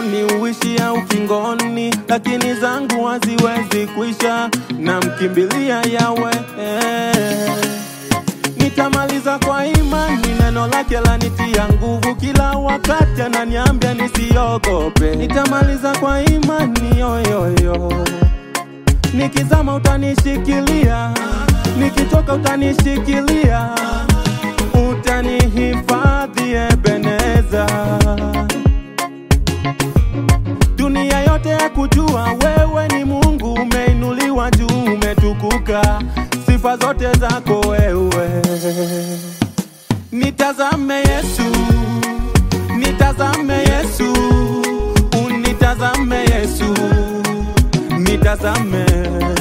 imani uishia ukingoni, lakini zangu haziwezi kuisha, namkimbilia Yawe. Nitamaliza kwa imani, neno lake lanitia nguvu, kila wakati ananiambia nisiogope. Nitamaliza kwa imani yoyoyo, nikizama utanishikilia, nikichoka utanishikilia, utanihifadhi Ebeneza. Dunia yote ya kujua wewe ni Mungu, umeinuliwa juu, umetukuka, sifa zote zako wewe. Nitazame Yesu, nitazame Yesu, unitazame Yesu, nitazame,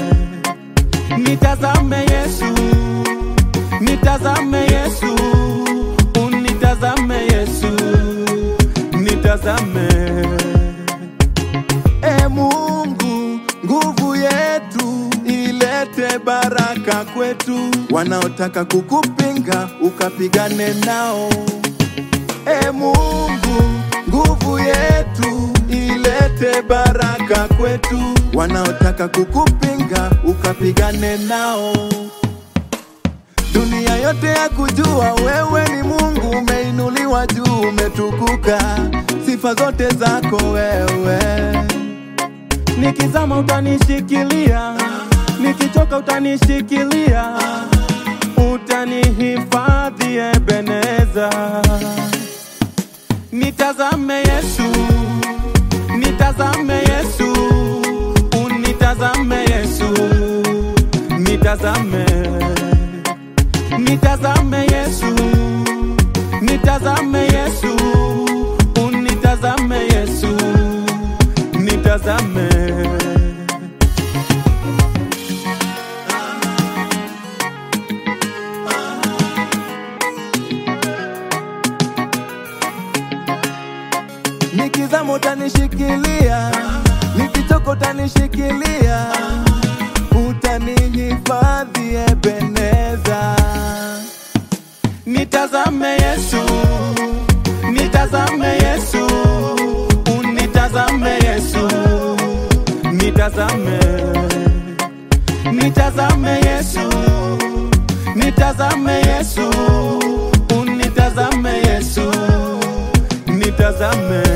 nitazame Yesu, nitazame Yesu, unitazame Yesu, nitazame. E Mungu, nguvu yetu ilete baraka kwetu, wanaotaka kukupinga ukapigane nao. E Mungu, nguvu yetu ilete baraka kwetu, wanaotaka kukupinga ukapigane nao. Dunia yote ya kujua wewe ni Mungu, umeinuliwa juu, umetukuka, sifa zote zako wewe. Nikizama utanishikilia, nikichoka utanishikilia, utanihifadhi Ebeneza. Nitazame Yesu, nitazame Yesu, unitazame Yesu, nitazame, nitazame Yesu, nitazame Yesu, unitazame Yesu, nitazame. Nikizama utanishikilia, nikichoka utanishikilia, utanihifadhi Ebeneza. Nitazame Yesu, nitazame Yesu, unitazame Yesu, nitazame, nitazame Yesu, nitazame Yesu, unitazame Yesu, nitazame.